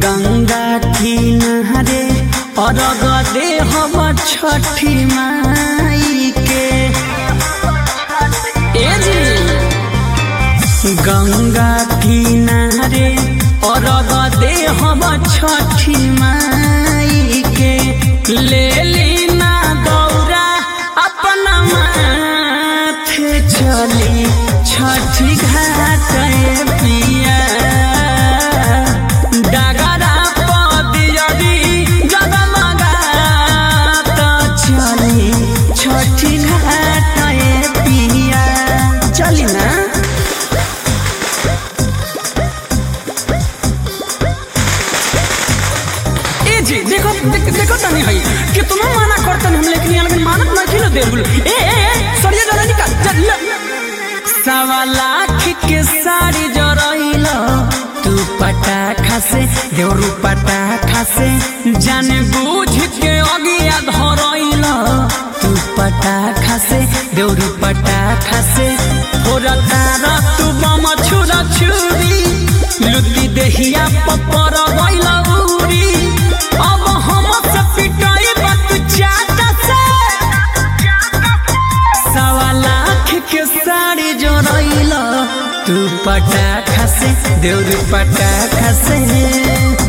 गंगा किनारे अरग दे हम छठी माई के ए जी गंगा किनारे अरग दे हम छठी माई के ले लीना दौरा अपना माथे चली छठी घाट पिया डगरा पदियरी जगमगा त चली छठी घाट पिया चली ना ए जी देखो देख, देखो तनी हई कितना माना करतन हम लेकिन यहाँ लेकिन मानत नहीं खिलो दे बुल ए ए ए सरिया जरा निकाल चल ले सवा लाख के साड़ी जरइल तू पटाखा से देवरू पटाखा से जाने बूझ के अगिया धरइल तू पटाखा से देवरू पटाखा से हो रतारा तू बम छुरा छुरी लुटी देहिया पपर गइल उरी अब हम से पिटाई बत चाटा से सवा लाख के साड़ी जोड़ैल तू पटाखा से देउरी पटाखा से